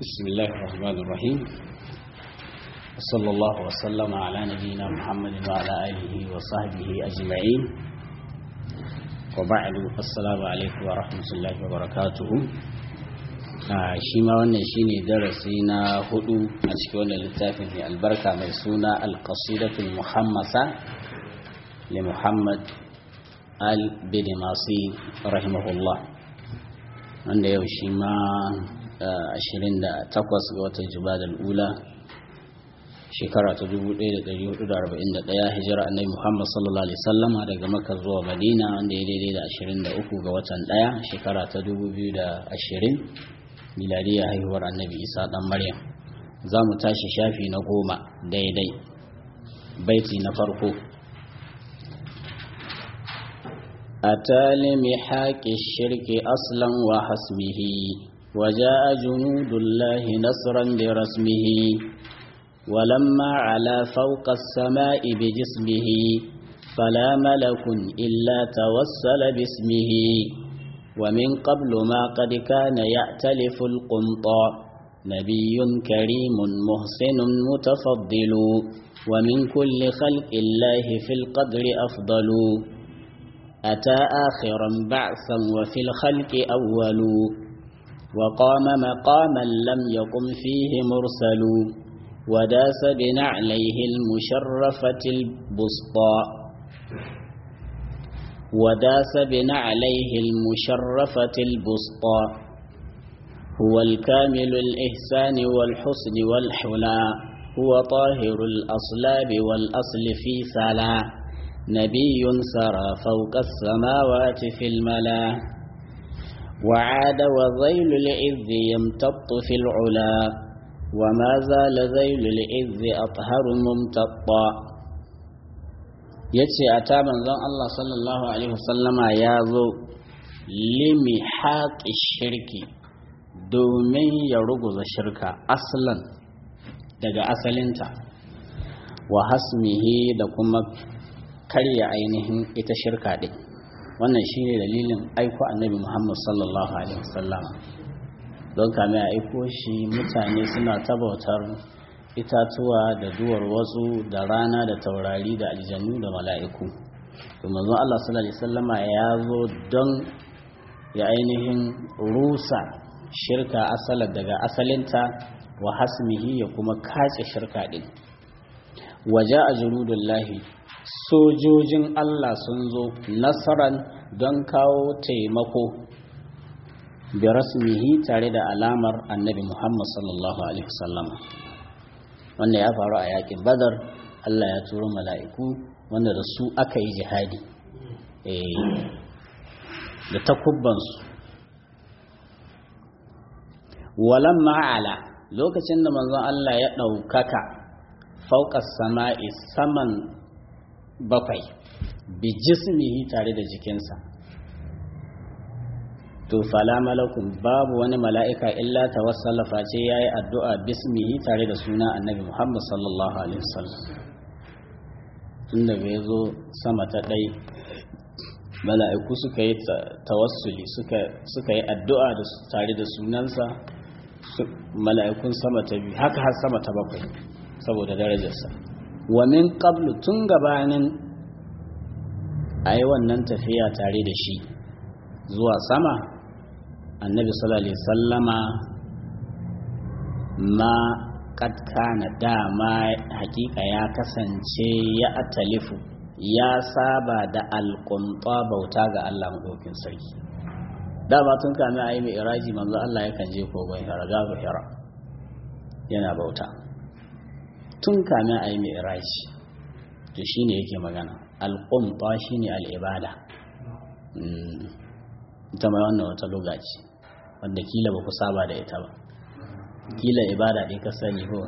بسم الله الرحمن الرحيم وصلى الله وسلم على نبينا محمد وعلى آله وصحبه أجمعين وبعد السلام عليكم ورحمة الله وبركاته shi ma wannan shine darasi na hudu a cikin wannan littafin mai albarka mai suna alqasidatul muhammasa li muhammad al bidimasi rahimahullah wanda yau shi ma 28 ga watan jumadal ula shekara ta 1441 hijira annabi muhammad sallallahu alaihi sallama daga maka zuwa madina wanda ya daidai da 23 ga watan daya shekara ta 2020 miladiyya haihuwar annabi isa dan maryam za mu tashi shafi na goma daidai baiti na farko أتى لمحاك الشرك أصلا وحسمه وجاء جنود الله نصرا برسمه ولما على فوق السماء بجسمه فلا ملك إلا توسل باسمه ومن قبل ما قد كان يأتلف القمطى نبي كريم محسن متفضل ومن كل خلق الله في القدر أفضل أتى آخرا بعثا وفي الخلق أول وقام مقاما لم يقم فيه مرسل وداس بنعليه المشرفة البسطاء وداس بنعليه المشرفة البسطاء هو الكامل الإحسان والحسن والحلا هو طاهر الأصلاب والأصل في ثلا نبي سرى فوق السماوات في الملا وعاد وذيل العز يمتط في العلا وما زال ذيل العز أطهر ممتطا yace a ta manzon Allah sallallahu alaihi wasallama ya zo limi haƙi shirki domin ya ruguza shirka aslan daga asalinta wa hasmihi da kuma karya ainihin ita shirka ɗin wannan shine dalilin aiko annabi muhammad sallallahu alaihi wasallam don kame a aiko shi mutane suna tabautar itatuwa da duwar wasu da rana da taurari da aljanu da mala'iku domin zuwa allah sallallahu alaihi wasallama ya zo don ya ainihin rusa shirka asalar daga asalinta wa hasmihi ya kuma kace shirka ɗin waje a junudullahi sojojin Allah sun zo nasaran don kawo taimako bi rasmihi tare da alamar annabi Muhammad sallallahu alaihi wasallam wanda ya faru a yakin badar Allah ya turo mala'iku wanda da su aka yi jihadi da takubbansu walan ma'ala lokacin da manzon Allah ya ɗaukaka fauƙar sama'i saman bakwai bi jismihi tare da jikinsa to fala malakun babu wani mala'ika illa tawassala face yayi addu'a bismihi tare da suna annabi Muhammad sallallahu alaihi wasallam tunda bai zo sama ta ɗai mala'iku suka yi tawassuli suka yi addu'a tare da sunansa mala'ikun sama ta biyu haka har sama ta bakwai saboda darajarsa wa min qablu tun gabanin a yi wannan tafiya tare da shi zuwa sama annabi sallallahu alaihi sallama ma kadka na dama hakika ya kasance ya atalifu ya saba da alƙunta bauta ga Allah maɗaukin sarki dama tun kame a yi mai iraji manzo Allah yakan je kogon hira gabu hira yana bauta tun kame a yi mai iraji to shi ne yake magana alƙumfa shi ne al'ibada ita mai wannan wata lokaci wanda kila ba ku saba da ita ba kila ibada ɗaya ka sani ko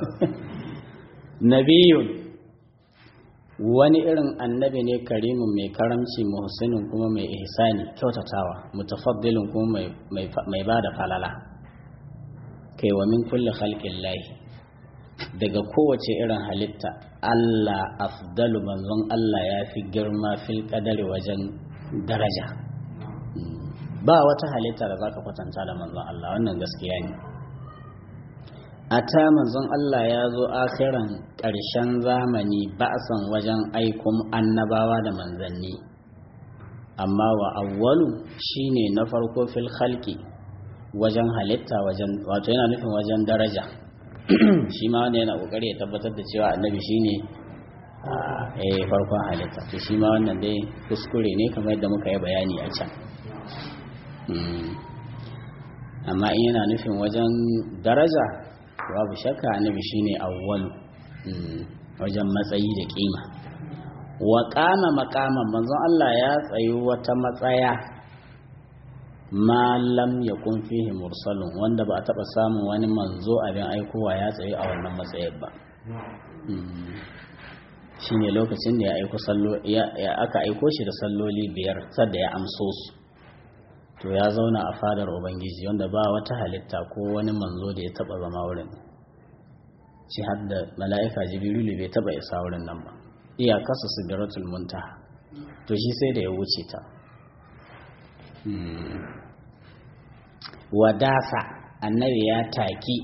nabiyun wani irin annabi ne karimin mai karamci muhsinin kuma mai ihsani kyautatawa mutafaddilin kuma mai ba da falala kai wa min kulli khalqin lahi daga kowace irin halitta Allah afdalu manzon Allah ya fi girma fil kadari wajen daraja ba wata halitta da zaka kwatanta da manzon Allah wannan gaskiya ne ata manzon Allah ya zo akhiran ƙarshen zamani ba'san wajen aikun annabawa da manzanni amma wa awwalu shine na farko fil khalqi wajen halitta wajen wato yana nufin wajen daraja shi ma wanda yana kokari ya tabbatar da cewa annabi shine eh farkon halitta to shi ma wannan dai kuskure ne kamar yadda muka yi bayani a can amma in yana nufin wajen daraja babu shakka annabi shine awwalu wajen matsayi da kima wa qama maqaman manzon Allah ya tsayi wata matsaya ma lam yakun fihi mursalun wanda ba a taba samun wani manzo abin aikowa ya tsayi a wannan matsayin ba shine lokacin da ya aiko sallo ya aka aiko shi da salloli biyar sadda ya amso su to ya zauna a fadar ubangiji wanda ba wata halitta ko wani manzo da ya taba zama wurin shi har da mala'ika jibrilu bai taba isa wurin nan ba iyakarsa sidratul muntaha to shi sai da ya wuce ta wadasa annabi ya taki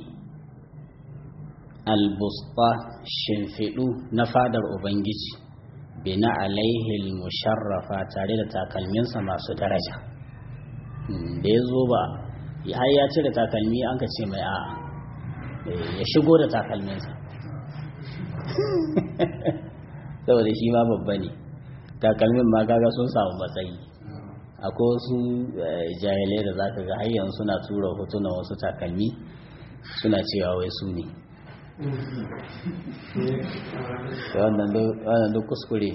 albusta shimfiɗu na fadar ubangiji bina alaihil musharrafa tare da takalminsa masu daraja da ya zo ba har ya cire takalmi an ka ce mai a'a ya shigo da takalminsa saboda shi ma babba ne takalmin ma kaga sun samu matsayi akwai wasu jahilai da za ka ga har suna tura hotunan wasu takalmi suna cewa wai su ne wannan duk kuskure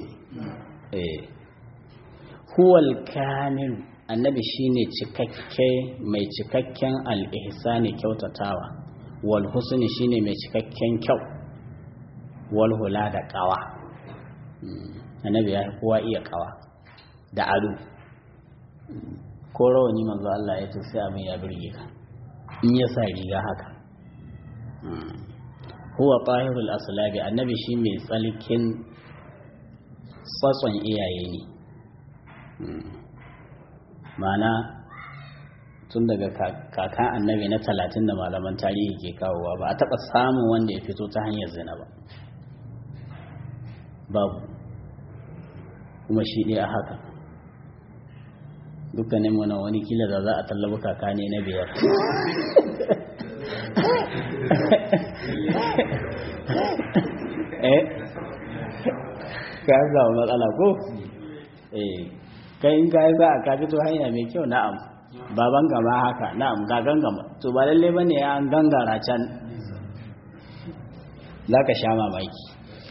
huwal kamil annabi shine cikakke mai cikakken al'ihsani kyautatawa wal husni shine mai cikakken kyau wal hula da kawa annabi ya kowa iya kawa da ado ko rawani manzo Allah ya ce sai abin ya birge ka in ya sa riga haka huwa tahirul aslabi annabi shi mai tsalkin tsatson iyaye ne mana tun daga kakan annabi na talatin da malaman tarihi ke kawowa ba a taɓa samun wanda ya fito ta hanyar zina ba babu kuma shi ɗaya haka dukkanin mana wani kila da za a tallaba kaka ne na biyar eh ka samu matsala ko eh kai in ka yi za a ka fito hanya mai kyau na'am baban gama haka na'am ga gangama to ba lalle bane ya an gangara can za ka sha mamaki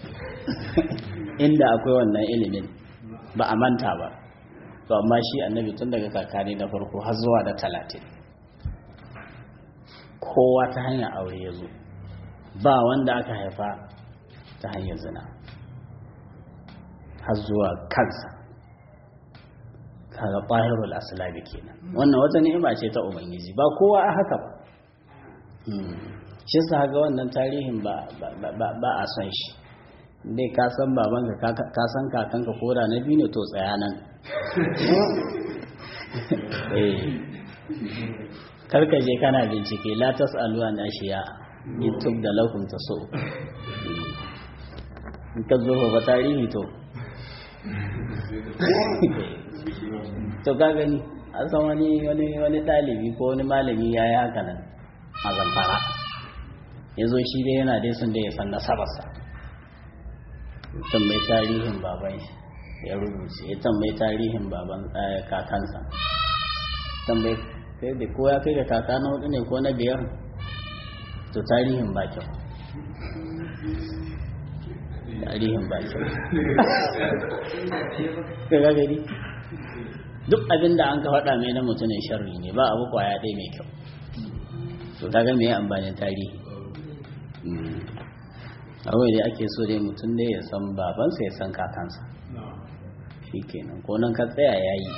inda akwai wannan ilimin ba a manta ba to amma shi annabi tun daga kakani na farko har zuwa da talatin kowa ta hanyar aure ya zo ba wanda aka haifa ta hanyar zina har zuwa kansa kaga ƙwahirul aslabi kenan wannan wata ni'ima ce ta ubangiji ba kowa a haka ba shi sa ga wannan tarihin ba a son shi dai ka san babanka ka san kakanka koda na biyu ne to tsaya nan karka je kana bincike la tas'alu an ashiya youtube da lakum taso in ka zo ba tarihi to to ka gani an san wani wani wani dalibi ko wani malami ya yi haka nan a zamfara ya zo shi dai yana dai sun da ya san nasabarsa tambayi tarihin baban shi ya rubuce ya tambayi tarihin baban kakansa tambayi kai da ko ya kai ga kaka na hudu ne ko na biyar to tarihin ba kyau tarihin ba kyau ka ga gari duk abin da an ka faɗa mai na mutumin sharri ne ba abu kwaya ɗaya mai kyau to kaga me amfanin tarihi kawai dai ake so dai mutum dai ya san babansa ya san kakansa shi kenan ko nan ka tsaya ya yi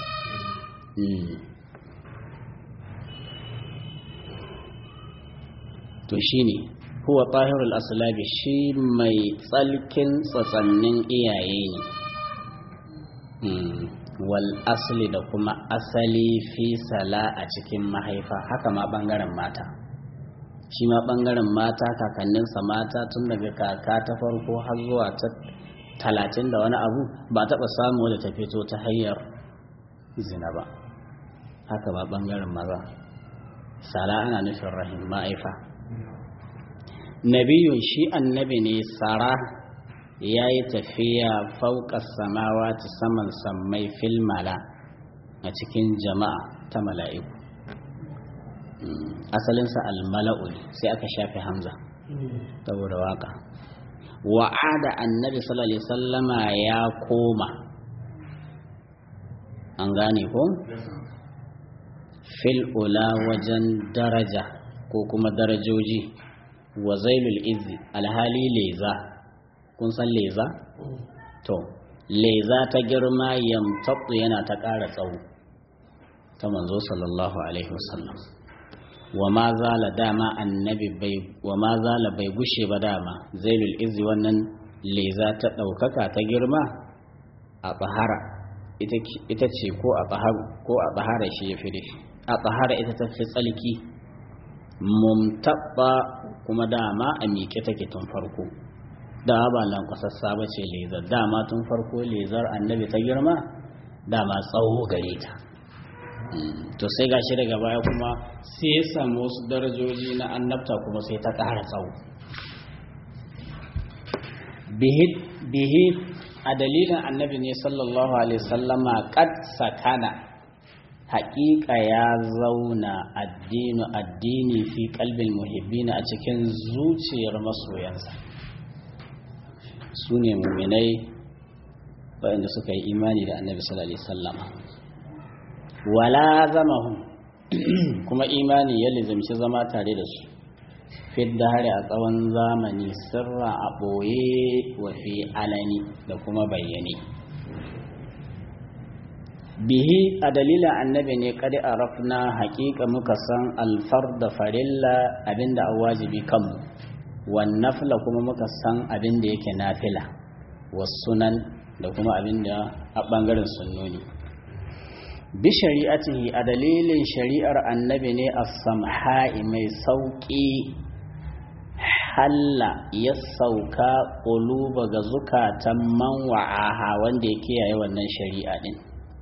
to shi ne huwa tahirul aslabi shi mai tsalkin tsatsannin iyaye ne wal asali da kuma asali fi sala a cikin mahaifa haka ma bangaren mata shi ma ɓangaren mata kakanninsa mata tun daga kaka ta farko har zuwa ta talatin da wani abu ba taɓa samu wadda ta fito ta hanyar zina ba haka ba ɓangaren maza sala ana nufin rahim ma'aifa nabiyun shi annabi ne sara ya yi tafiya fauƙar samawa ta saman sammai filmala a cikin jama'a ta mala'iku asalinsa almala'u ne sai aka shafe hamza saboda waka wa'ada annabi sallallahu alaihi sallama ya koma an gane ko fil ula wajen daraja ko kuma darajoji wa zailul izzi alhali leza kun san leza to leza ta girma yamtatsu yana ta ƙara tsawo ta manzo sallallahu alaihi wasallam wa ma zala dama annabi bai wa ma zala bai gushe ba dama zailul izzi wannan leza ta ɗaukaka ta girma a tsahara ita ce ko a tsaharu ko a tsahara shi ya fi da shi a tsahara ita ta fi tsalki mumtabba kuma dama a miƙe take tun farko da ba lankwasassa ba ce lezar dama tun farko lezar annabi ta girma dama tsawo gare ta to sai gashi daga baya kuma sai ya samu wasu darajoji na annabta kuma sai ta ƙara tsawo bihi a dalilin annabi ne sallallahu alaihi sallama kad sakana haƙiƙa ya zauna addinu addini fi kalbin muhibbina a cikin zuciyar masoyansa su ne muminai waɗanda suka yi imani da annabi sallallahu alaihi sallama wala zamahum kuma imani ya lizamci zama tare da su fidda hari a tsawon zamani sirra a ɓoye wa fi alani da kuma bayyane bihi a dalilin annabi ne kadi a rafna haƙiƙa muka san alfar da farilla abinda a wajibi kanmu wannafla kuma muka san abinda yake nafila wasunan da kuma abinda a ɓangaren sunnoni bi shari'atihi a dalilin shari'ar annabi ne a samha'i mai sauƙi halla ya sauka ƙuluba ga zukatan man wa'aha wanda ya kiyaye wannan shari'a ɗin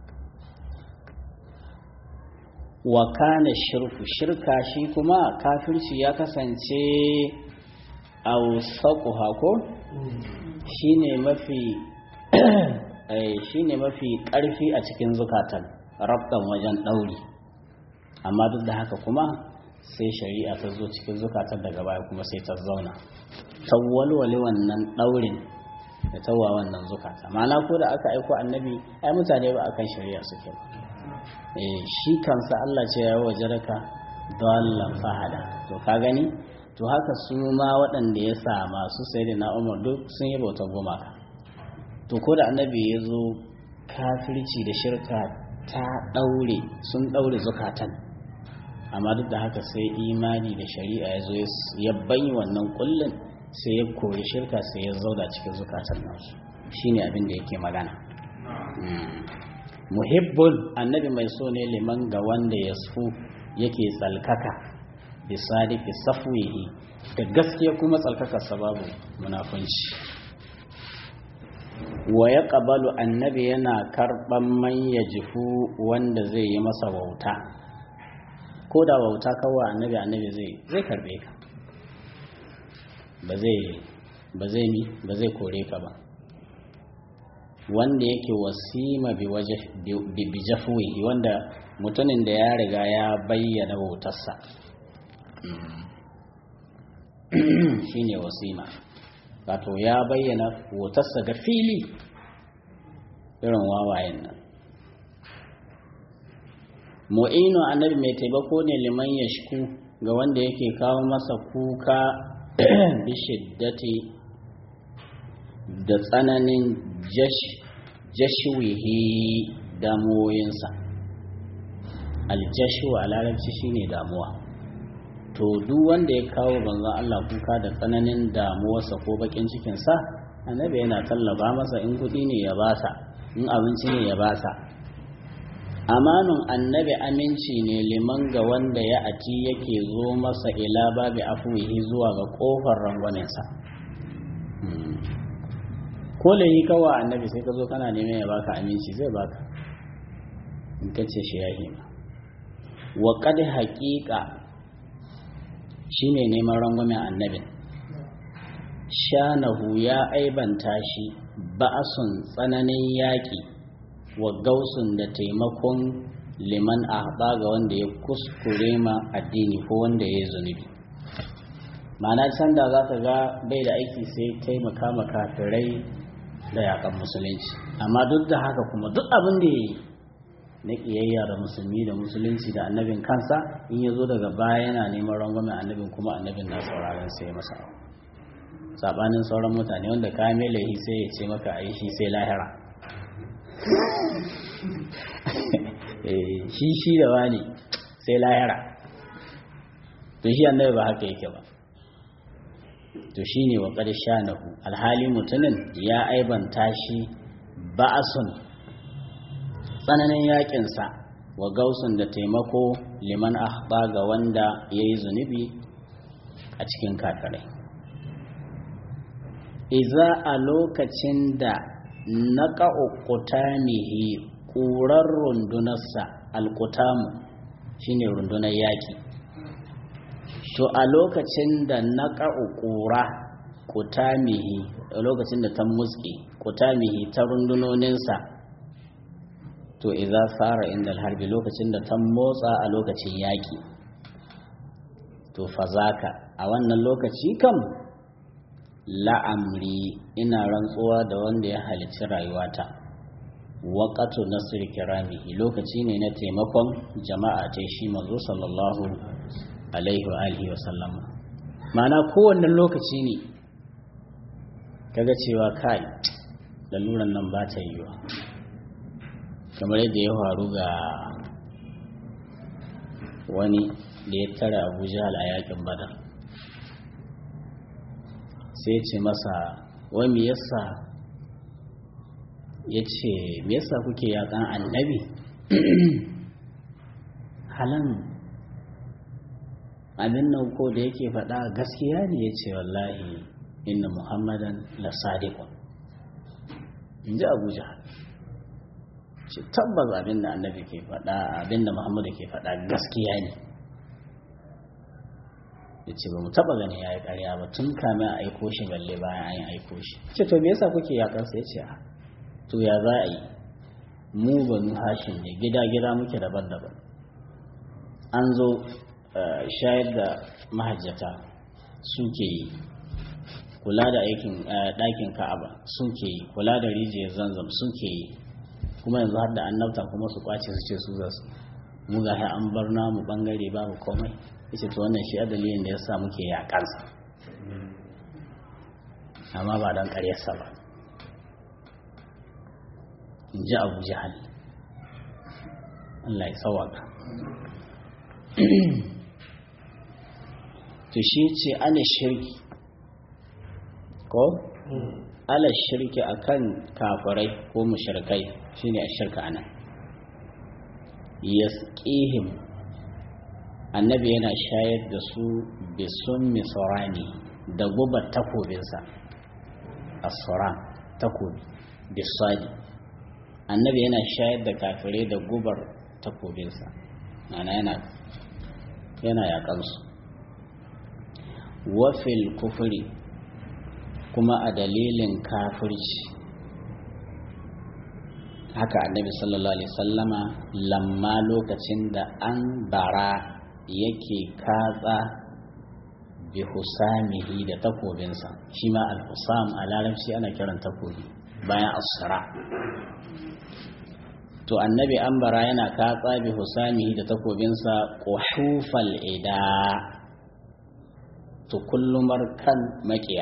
wa kana shirku shirka shi kuma kafirci ya kasance a hako shine mafi shine mafi ƙarfi a cikin zukatan rabtan wajen ɗauri amma duk da haka kuma sai shari'a ta zo cikin zukatan daga baya kuma sai ta zauna ta walwale wannan ɗaurin da tawa wannan zukata ma'ana ko da aka aiko annabi ai mutane ba akan shari'a suke ba eh shi kansa Allah ce ya waje raka dallan fahada to ka gani to haka su ma waɗanda ya sa masu sai da na umar duk sun yi bautar gumaka to ko da annabi ya zo kafirci da shirka ta ɗaure sun ɗaure zukatan amma duk da haka sai imani da shari'a ya zo ya bayi wannan kullum sai ya kori shirka sai ya zauda cikin zukatan nasu shine abin da yake magana muhibbun annabi mai so ne liman ga wanda ya su yake tsalkaka bisadiki safwihi da gaskiya kuma tsalkaka sababu munafunci wa ya ƙabalu annabi yana karɓan man ya jifu wanda zai yi masa wauta ko da wauta kawai annabi annabi zai zai karɓe ka ba zai ba zai mi ba zai kore ka ba wanda yake wasima bi jafuwihi wanda mutumin da ya riga ya bayyana wautarsa shine wasima wato ya bayyana wautarsa ga fili irin wawayen nan mu'inu annabi mai taimako ne liman ya shiku ga wanda yake kawo masa kuka bishiddati da tsananin jashiwihi damuwoyinsa aljashu a larabci shine damuwa to duk wanda ya kawo banzan Allah kuka da tsananin damuwarsa ko bakin cikinsa annabi yana tallaba masa in kudi ne ya basa in abinci ne ya basa amanun annabi aminci ne liman ga wanda ya ati yake zo masa ila babi afuwihi zuwa ga kofar rangwamensa ko yi kawa annabi sai ka zo kana neman ya baka aminci zai baka in ka ce shi ya hima wa kad haƙiƙa shine neman rangwamen annabin shanahu ya aibanta shi ba'asun tsananin yaƙi wa gausun da taimakon liman ahba ga wanda ya kuskure ma addini ko wanda ya yi zunubi ma'ana can da za ka ga bai da aiki sai taimaka ma kafirai da yakan musulunci amma duk da haka kuma duk abin da ya yi na ƙiyayya da musulmi da musulunci da annabin kansa in ya zo daga baya yana neman rangwamen annabin kuma annabin na sauraron sai masa sabanin sauran mutane wanda ka mai laihi sai ya ce maka a yi shi sai lahira shi shi da wani sai lahira to shi annabi ba haka yake ba to shi ne wa ƙar shanahu alhali mutumin ya aibanta shi ba'asun tsananin yakinsa wa gausun da taimako liman ahba ga wanda ya yi zunubi a cikin kakarai iza a lokacin da na ƙa'ukutamihi ƙurar rundunarsa alkutamu shine rundunar yaƙi to a lokacin da na ƙa'ukura kutamihi a lokacin da ta muske kutamihi ta rundunoninsa to iza fara inda harbi lokacin da ta motsa a lokacin yaƙi to fazaka a wannan lokaci kam la'amri ina rantsuwa da wanda ya halicci rayuwata waƙatu nasir kiramihi lokaci ne na taimakon jama'a ta shi manzo sallallahu alaihi wa alihi wa sallama ma'ana kowanne lokaci ne kaga cewa kai laluran nan ba ta yiwa kamar yadda ya faru ga wani da ya tara abu jihal a yakin badar sai ce masa wai me yasa ya ce me yasa kuke yakan annabi halan abin nan ko da yake faɗa gaskiya ne ya ce wallahi inna muhammadan la sadiqun in ji abu jihal ce tabbas abin da annabi ke faɗa abin da muhammadu ke faɗa gaskiya ne ya ce ba mu taɓa gani ya yi ƙarya ba tun kame a aiko shi balle bayan an yi aiko shi ce to me yasa kuke yaƙarsa ya ce to ya za a yi mu banu hashin ne gida gida muke daban-daban an zo shayar da mahajjata suke yi kula da aikin ɗakin ka'aba suke yi kula da rijiyar zanzam suke yi kuma yanzu har da annabta kuma su kwace su ce su za su mu ga an bar namu bangare babu komai yace to wannan shi a dalilin da yasa muke yakansa amma ba dan ƙaryarsa ba in ji abu jihal Allah ya sawaka to shi ce ana shirki ko ala shirki akan kafirai ko mushrikai shine a shirka anan yasqihim annabi yana shayar da su bisun misorani da gubar takobinsa asura takobi bisadi annabi yana shayar da kafirai da gubar takobinsa ana yana yana yakansu wafil kufuri kuma a dalilin kafirci haka annabi sallallahu alaihi sallama lamma lokacin da an bara yake katsa bi husamihi da takobinsa shi ma al-husam a larabci ana kiran takobi bayan asra to annabi an bara yana katsa bi husamihi da takobinsa quhufal ida to kullumar kan makiya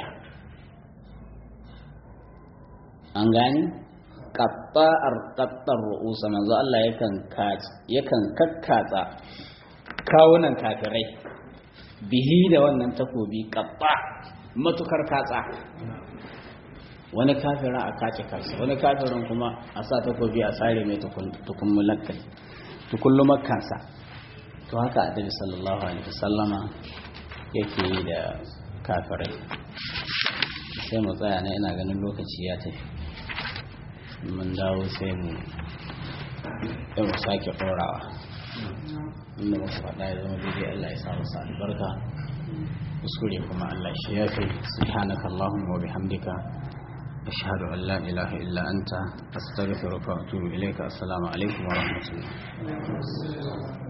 an gani qatta'ar qattar ru'usa manzo Allah yakan yakan kakkatsa kawunan kafirai bihi da wannan takobi qatta matukar katsa wani kafira a kace kansa wani kafirin kuma a sa takobi a tsare mai tukummulakkai tukullumakkansa to haka annabi sallallahu alaihi wasallama yake yi da kafirai sai mu tsaya na ina ganin lokaci ya tafi mun dawo sai mu yau sake ɗorawa inda muka faɗa ya zama daidai Allah ya samu sa albarka kuskure kuma Allah shi ya fi subhanaka Allahumma wa bihamdika ashhadu an la ilaha illa anta astaghfiruka wa atubu ilayka assalamu alaikum wa rahmatullah